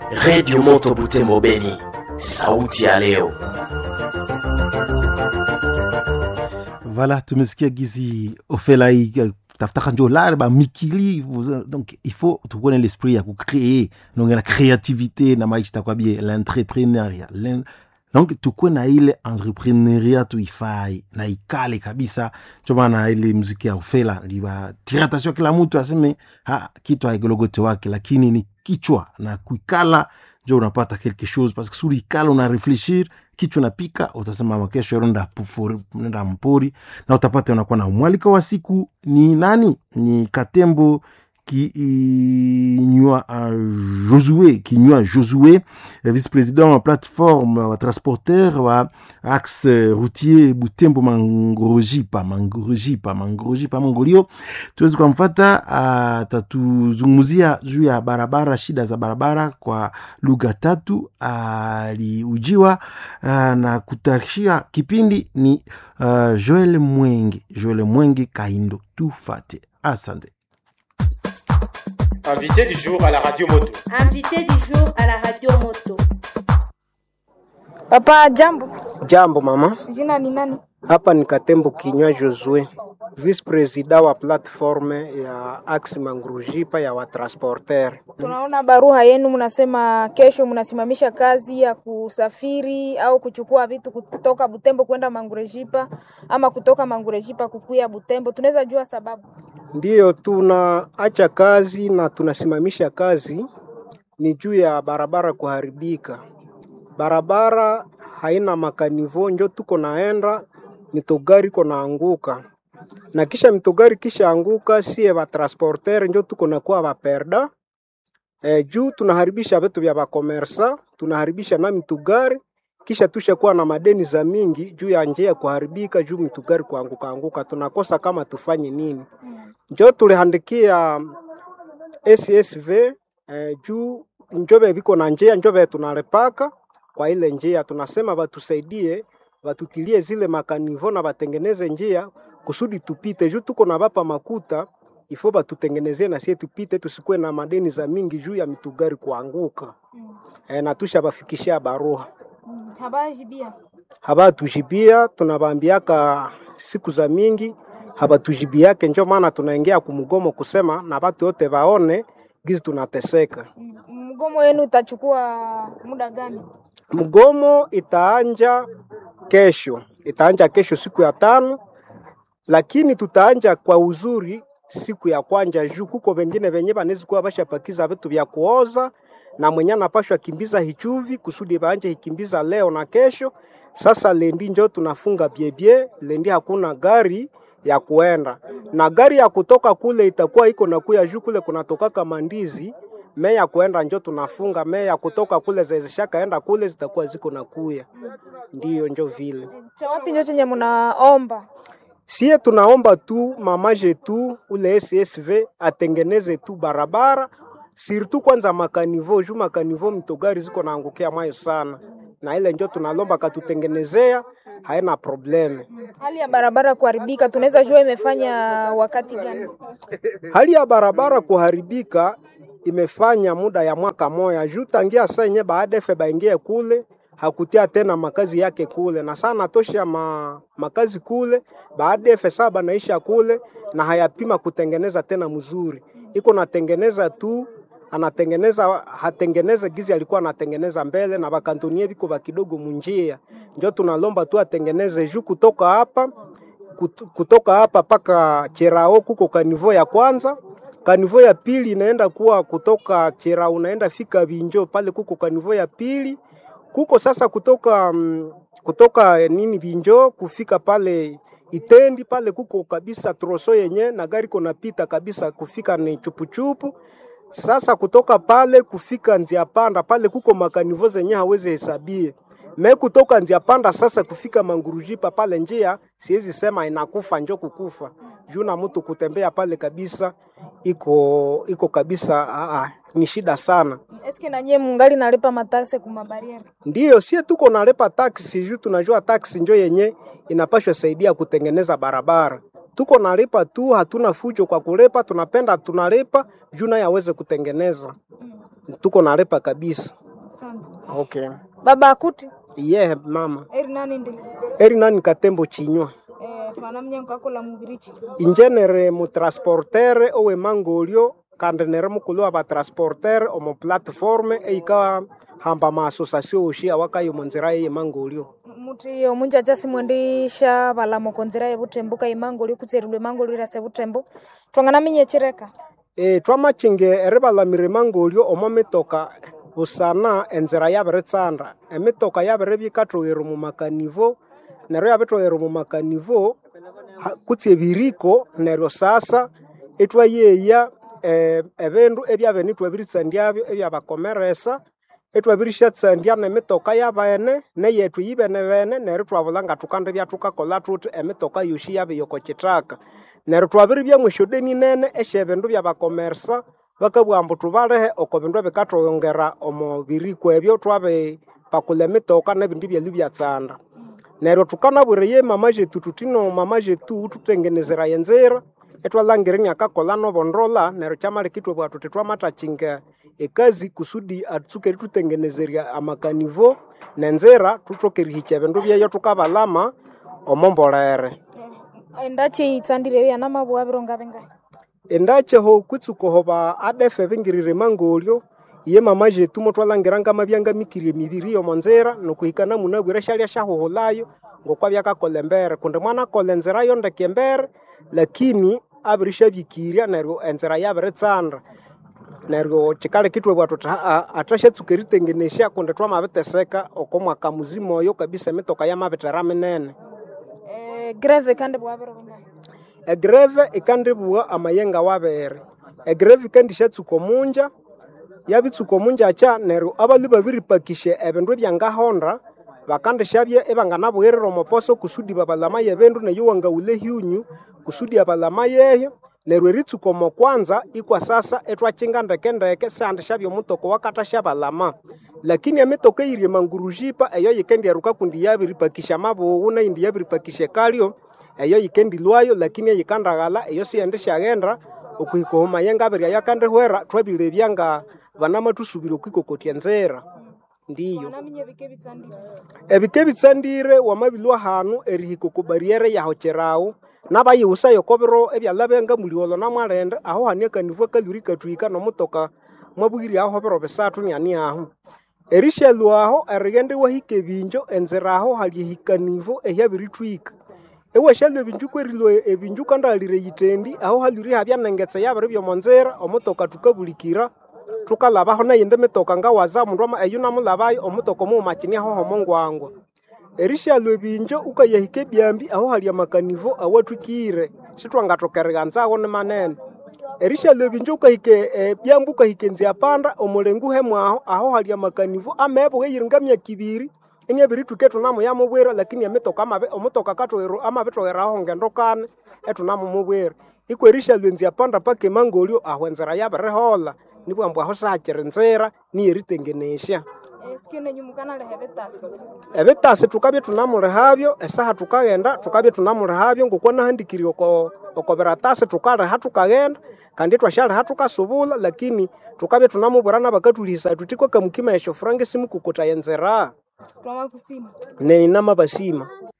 Redio Moto Butembo Beni, sauti ya leo. Voilà, tumesikia gizi ofela hii tafutaka njo lare bamikili donc il faut tukone l'esprit ya kucree donc na créativité na maisha itakuwa bie l'entrepreneuriat donc tukuwe na ile entrepreneuria tuifai na ikale kabisa njo maana ile muziki ya ofela liba tiratasio kila mtu aseme ha kitu haigologote wake lakini ni kichwa na kuikala njo unapata quelque chose parce que suri ikala una réfléchir kichwa napika utasema kesho nenda nenda mpori na utapata unakuwa na mwalika wa siku ni nani ni katembo kinywa uh, josue kinywa josue vice président wa plateforme wa transporteur wa axe routier butembo mangorojipa mangorojipa mangorojipa mongolio tuwezi kumfata atatuzungumzia uh, juu ya barabara shida za barabara kwa lugha tatu aliujiwa uh, na kutashia kipindi ni uh, joel mwenge joel mwenge kaindo tufate asante Invité du jour à la radio moto. Invité du jour à la radio moto. Papa, jambo. Jambo mama. Jina ni nani? Hapa ni Katembo Kinywa Josue, vice president wa platforme ya Axe Mangurujipa ya watransporter. Tunaona barua yenu, mnasema kesho mnasimamisha kazi ya kusafiri au kuchukua vitu kutoka Butembo kwenda Mangurejipa ama kutoka Mangurejipa kukuya Butembo. Tunaweza jua sababu? Ndiyo, tunaacha kazi na tunasimamisha kazi ni juu ya barabara kuharibika. Barabara haina makanivo, njo tuko naenda mitogari iko naanguka na kisha mitogari kisha anguka, sie batransporter njo tuko nakuwa baperda e, juu tunaharibisha vitu vya bakomersa, tunaharibisha na mitugari kisha tushakuwa na madeni za mingi juu ya njia kuharibika, juu mitugari kuanguka anguka, tunakosa kama tufanye nini? Njo tulihandikia SSV eh, juu njobe viko na njia njobe tunalepaka kwa ile njia, tunasema batusaidie batutilie zile makanivo na batengeneze njia kusudi tupite, juu tuko na bapa makuta ifo batutengenezee na sie tupite, tusikuwe na madeni za mingi juu ya mitugari kuanguka mm. E, na tusha bafikishia barua mm. habajibia habatujibia, tunabambiaka siku za mingi habatujibiake, njo maana tunaingia kumgomo kusema na batu yote baone gizi tunateseka. Mgomo wenu utachukua muda gani? Mgomo itaanja kesho, itaanja kesho siku ya tano, lakini tutaanja kwa uzuri siku ya kwanja juu kuko wengine venye banezi kuwa bashapakiza vitu vya kuoza na mwenye anapashwa kimbiza hichuvi kusudi baanje hikimbiza leo na kesho. Sasa lendi njo tunafunga biebie, lendi hakuna gari ya kuenda na gari ya kutoka kule itakuwa iko na kuya juu kule kunatokaka mandizi me ya kuenda njo tunafunga me ya kutoka kule zezishakaenda kule zitakuwa ziko na kuya, ndiyo njo vile cha wapi njo chenye mnaomba Sie tunaomba tu mamaje tu ule SSV atengeneze tu barabara sirtu kwanza makanivo juu makanivo mitogari ziko naangukia mayo sana, na ile njo tunalomba katutengenezea, haina probleme. Hali ya barabara kuharibika, tunaweza jua imefanya wakati gani? Hali ya barabara kuharibika imefanya muda ya mwaka moya juu tangia saa yenye baadefe baingie kule hakutia tena makazi yake kule, na sana tosha ma, makazi kule baada ya saba naisha kule na hayapima kutengeneza tena mzuri, iko natengeneza tu anatengeneza hatengeneza gizi alikuwa anatengeneza mbele na bakantonie biko bakidogo munjia, njo tunalomba tu atengeneze juu kutoka hapa kutoka hapa paka Cherao kuko kanivo ya kwanza kanivo ya pili inaenda kuwa kutoka Cherao unaenda fika Binjo pale kuko kanivo ya pili kuko sasa kutoka um, kutoka nini Binjo kufika pale Itendi pale kuko kabisa troso yenye na gari kona pita kabisa kufika ni chupuchupu. Sasa kutoka pale kufika njia panda pale kuko makanivo zenye hawezi hesabie me kutoka njia panda sasa kufika Mangurujipa pale njia siwezi sema inakufa njo kukufa juu na mtu kutembea pale kabisa iko iko kabisa aa, ni shida sana. Eske na nyie mungali nalipa mataksi kuma bariere? Ndiyo, sie tuko nalipa taksi juu tunajua taksi njo yenye inapashwa saidia kutengeneza barabara. Tuko nalipa tu, hatuna fujo kwa kulipa, tunapenda tunalipa juu naye aweze kutengeneza. tuko nalipa kabisa. Asante. Okay. Baba akuti Iye mama eri nani ndili eri nani katembo chinywa eh, twana mnyango akola mubirichi injenere mutransportere owe mangolio kandi nere mukulu wa batransportere omu platforme eika hamba maasociation oshi awakayo munzira eye mangolio muti omunja jasi mwendisha balamo konzira yebutembo imango likutserilwe imango lirase butembo twangana minyechireka e, twamachinge eri balamire mangolio omo mitoka busana enzira yabiritsanda emitoka yabiribya ikathoghera omu makanivo neryo yabithoghera omu makanivo ha- kutsi ebiriko neryo sasa itwayeya eh, ebindu ebyabene itwabiritsandyabyo ebyabakomeresa itwabirisyatsandya nemitoka yabene neyethu yibene bene neryo twabula nga tukandibya tukakola thuthi emitoka yosi yabiya oko kitaka neryo twabiribya mwesyodeni nene esyebindu byabakomersa bakabugha ambu tubalehe oko bindu ebikathongera omu biriko ebyo twabipakula emitoka nebindu byalhu byatsanda neryo tukanabwira ye mama jetu tutino mama jetu tutengenezera enzira etwalangira niakakola nobondola neryo kyamaleka itwabugha tuthi twamathachinga ekazi kusudi atsuke eritutengenezerya amakanivo nenzira tuthoke erihikya ebindu byeyo tukabalama omombolere endachi itsandire yana mabua bironga bengahi endakyeho kwitsukoho ba adefe bingirire mangolyo ye mama jetu motwalangira ngamabyanga mikirie emibiri yomonzira nokuhikana munabwire syalya syahuhulayo ngokwa byakakola embere kundi mwana akola enzira yo ndeke embere lakini abiri syabikirya neryo enzira yabiritsanda neryo kikaleka ithwabugha thuthi haa athashatsuka eritengenesya kundi twamabiteseka oko mwaka muzima oyo kabisa emitoka yamabithera minene eh, greve kandi bua biro bengahi egreve ikandibugha amayenga wabere egreve ikandishatsuka omunja yabitsuka omunja kya neryo abalhu babiripakisya ebindu ebyangahonda bakandishabye ibanganabugherera omuposo kusudi babalama yebindu neyo wangaghula ehyunyu kusudi abalama yeyo neryo eritsuka omo kwanza ikwa sasa itwakinga ndekendeke sandishabya omutoka wakathasyabalama lakini emitoka eyiri emangurujipa eyo yikendyaruka kundi yabiripakisya amabughu neyindi yabiripakisya ekalyo eyo yikendilwayo lakini eyikandaghala eyo siyendisyaghenda okuhika omu mayengo abiri ayakandihwera thwabilebya nga banamathusubira okwikokotya enzira ndiyo twana minye bike bitsandire ebike bitsandire wamabilwa hanu erihika oku barriere yahokyerawu nabayiwusayo oko biro ebyalabya muliwolo namwalende aho hani akanivu akalwiri katwika nomutoka mwabwiri aho biro bisathu niani ahu erishalwaho erighenda iwahika ebinjo enzira aho hali ehikanivo ehyabirithwika ewashalwa ebinju kwerilwa ebinju kandahalire yitendi aho halwiri habya nengetse yabiri byomonzira omutoka tukabulikira tukalabaho neyindi mitoka ngawaza omundu ama- eyu namulabayo omutoka omuwumakini aho homongwangwa erishalwa ebinjo ukayahika ebyambi aho hali amakanivo awathwikire sithwangathoka erighanzaho ni manene erishalwa ebinjo ukahika ebyambu ukahika enziapanda omulengu hemwaho aho hali amakanivo amebugha eyiri ngamyaka ibiri enyabirithwika ethunamuyamubwira lakini emitoka amabi- omutoka akathoghera amabithogheraho ngendo kane ethunamumubwira ikwa erishalwa enziapanda paka emangolyo aho enzira yabirihola nibwa ambu aho sihakiri nzira niyeritengenesya eh, sikio nenyumukana lehe betasi ebitasi tukabya tunamulihabyo esaha tukaghenda tukabya tunamulihabyo ngokwa nahandikirye oko oko biratasi tukaliha tukaghenda kandi twashyaliha tukasubula lakini tukabya tunamubwira nabakathulihisa thuthi kwa kamukima esyo furanga simukukutaya enzira twamakusima neni namabasima